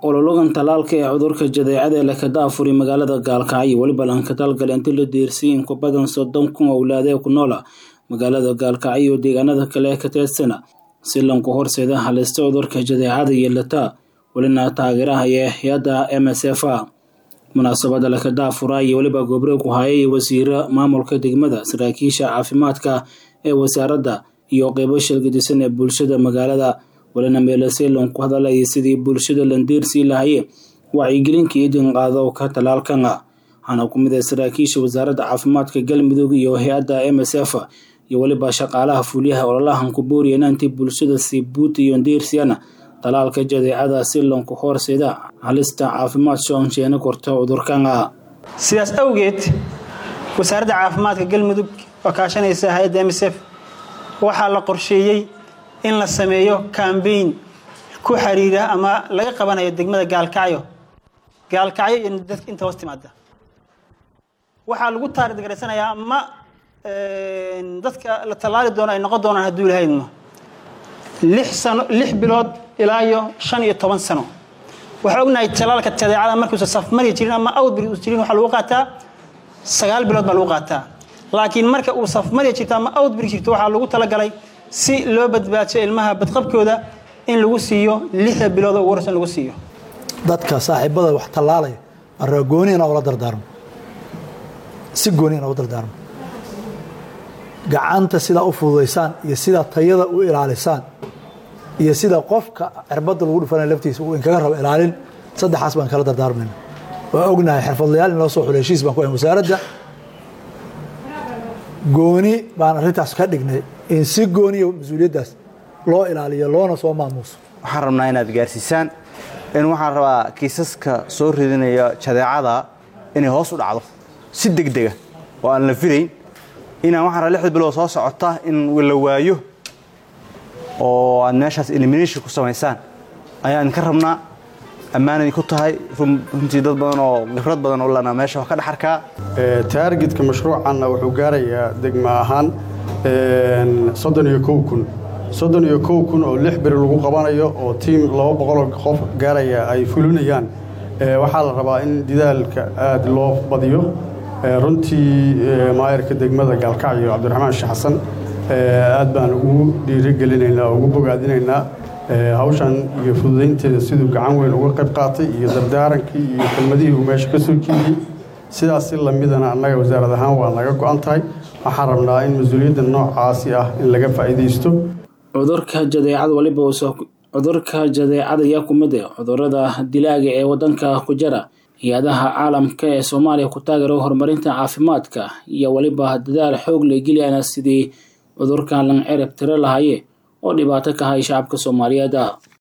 olologan talaalka ee cudurka jadeecada ee lakadaafuri magaalada gaalkacyo weliba lanka talgale intii la diirsiyay in ku badan soddon kun owlaadee ku noola magaalada gaalkacyo iyo deegaanada kale ee ka teedsana si lanku horseeda halista cudurka jadeecada yeelata welina taageeraha iyo hay-adda m s f a munaasabada lakadaafura iyo weliba gobre ku hayay wasiiro maamulka degmada saraakiisha caafimaadka ee wasaaradda iyo qeybo shilgadisan ee bulshada magaalada walina meelaseelon ku hadalaya sidii bulshada landiirsii lahaye wacyigelinka idin qaado ka talaalkana waxaana ku mid ah saraakiisha wasaaradda caafimaadka galmudug iyo hay-adda m s f iyo weliba shaqaalaha fuliyaha ololahan ku booriyana intii bulshada sii buuta iyo ndiirsiyana talaalka jadeecada si lonku horseeda halista caafimaad shoonsheena korta cudurkana sidaas awgeed wasaaradda caafimaadka galmudug oo kaashanaysa hay-adda m s f waxaa la qorsheeyey in la sameeyo kambayn ku xiriira ama laga qabanayo degmada gaalkacyo gaalkacyo iyo dadka inta hoos timaada waxaa lagu taarigaraysanayaa ama dadka la tallaali doono ay noqon doonaan hadduu ilahaydmo lix sano lix bilood ilaa iyo shan iyo toban sano waxaa ognahay talaalka jadeecada markuusa safmari jirin ama outbreak us jirin waxaa lagu qaataa sagaal bilood baa lagu qaataa laakiin marka uu safmari jirto ama outbreak jirto waxaa lagu talagalay si loo badbaadsho ilmaha badqabkooda in lagu siiyo lixda bilood oo ugu horeysan lagu siiyo dadka saaxiibada wax tallaalaya arraa gooniyana ula dardaarmo si gooniyana ula dardaarmo gacanta sidaa u fududaysaan iyo sidaa tayada u ilaalisaan iyo sida qofka cirbadda lagu dhufanaya laftiisa uu inkaga rabo ilaalin saddexaas baan kala dardaarmayna waa ognahay xirfadlayaal in loo soo xulo heshiis baan ku ahay wasaaradda gooni baan arrintaas ka dhignay in si gooniya mas-uuliyaddaas loo ilaaliyo loona soo maamuuso waxaan rabnaa inaad gaarsiisaan in waxaan rabaa kiisaska soo ridinaya jadeecada inay hoos u dhacdo si degdega oo aan la filayn inaan waxaan rabaa lixda bilood soo socota in la waayo oo aad meeshaas elimination ku samaysaan ayaan ka rabnaa ammaanay ku tahay runtii dad badan oo khibrad badan oo lana meesha wax ka dhex arkaa taargetka mashruucanna wuxuu gaarayaa degma ahaan soddon iyo kow kun soddon iyo kow kun oo lix beri lagu qabanayo oo tiim laba boqoloo qof gaaraya ay fulinayaan waxaa la rabaa in didaalka aad loo badiyo runtii maayarka degmada gaalkacyo cabdiraxmaan sheekh xasan aad baan ugu dhiirigelinaynaa ugu bogaadinaynaa hawshan iyo fududaynteeda siduu gacan weyn uga qayb qaatay iyo dardaarankii iyo kelmadihii uu meesha ka soo jeediyey sidaas si lamidana annaga wasaarad ahaan waa naga go-an tahay waxaan rabnaa in mas-uuliyadda noocaasi ah in laga faa'iidaysto cudurka jadeecada waliba cudurka jadeecada ayaa ku mid ah cudurada dilaaga ee wadanka ku jira hay-adaha caalamka ee soomaaliya ku taageero horumarinta caafimaadka iyo weliba dadaal xoog la geliyana sidii cudurkan lan cerab tiro lahaye oo dhibaato ka hay shacabka soomaaliyeed